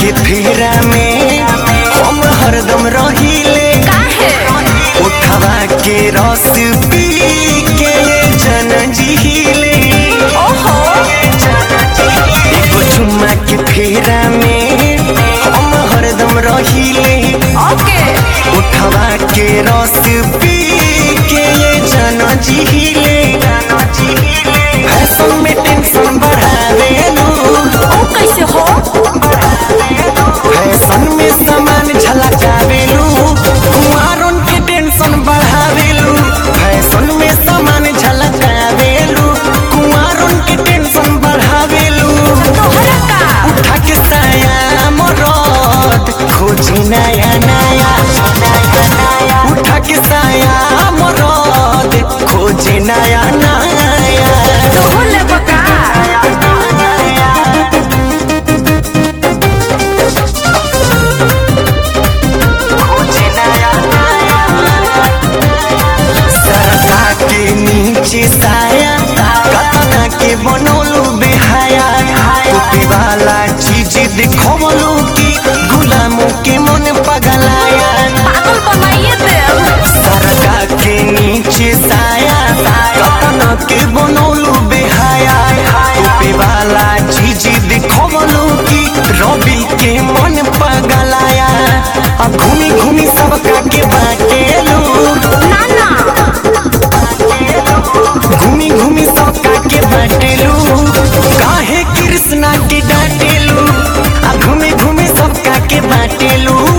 के फेरा में हम हरदम रहिले काहे उठवा के रस पी के जन जिहिले ओहो एगो चुम्मा के फेरा में हम हरदम रहिले ओके उठवा के रस पी के जन जिहिले फैशन में टेंशन बढ़ावेलू ओ कैसे हो फैशन में सामान झलकावेलू कुमारन के टेंशन बढ़ावेलू फैशन में सामान झलकावेलू कुमारन के टेंशन बढ़ावेलू तोहरा का उठा के साया मरद खोजी नया नया उठा के साया मरद खोजी नया नया तोहो ले बका सरसा के नीचे साया कतना के बनौलू बेहाया टोपी वाला चीज दिखवलू की गुलामों के मन पगलाया पागल बनाइए देव सरका के नीचे साया कतना के बनौलू बेहाया टोपी वाला चीज दिखवलू की रवि के मन पगलाया अब घूमी घूमी सबका के बाटेलू ना ना घूमी घूमी सबका के बाटेलू काहे कृष्णा के डांटेलू आ घूमी घूमी सबका के बाटेलू